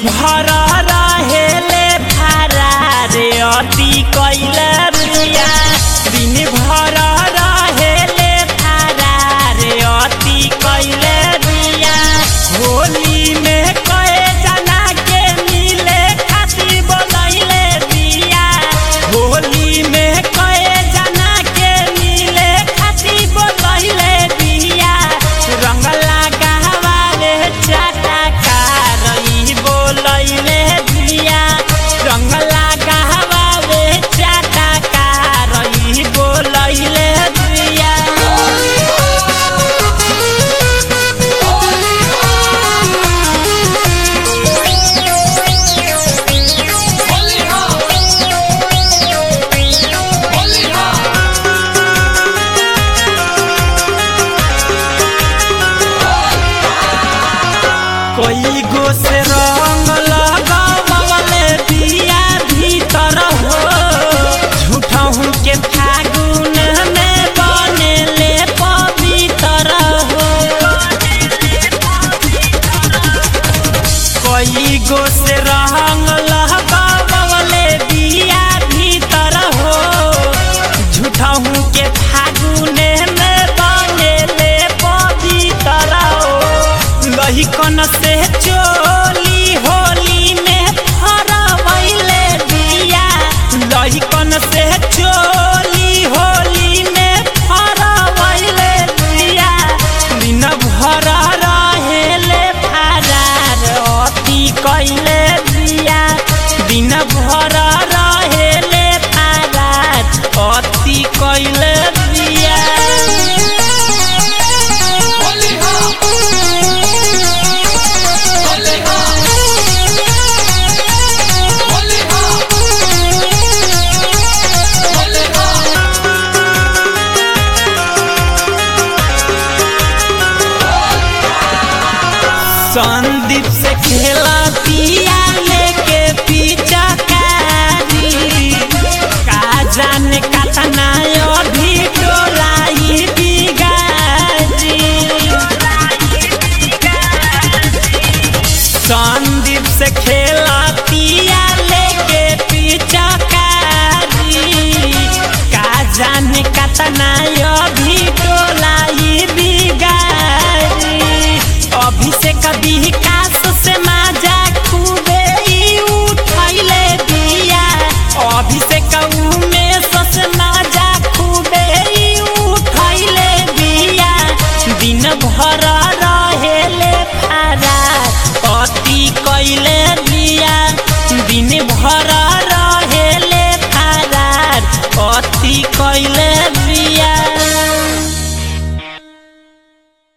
भर रहेले फरार अति कैले बिया दिन भर रहेले फरार अति कैले बिया होली में कए जना के मिले खातिर बोलैले बिया होली में कए जना के मिले खातिर बोलैले बिया रंग लगावाले चटकार ई बोलैले बिया रंग लगावाले चटकार ई बोलैले बिया कोई गो से रंग लगावले दिया भीतर हो झूठा हूँ के फागुन में बनेले पवित्र हो कोई गो से रंग लगावले दिया भीतर हो झूठा हूँ के फागुन में बनेले पवित्र हो लहिकन से चोली होली में फरवैले दिया लहिकन से चोली होली में फरवैले दिया दिन भर रहेले फरार अति कैले दिया दिन भर रहेले फरार अति कैले दिया संदीप से खेला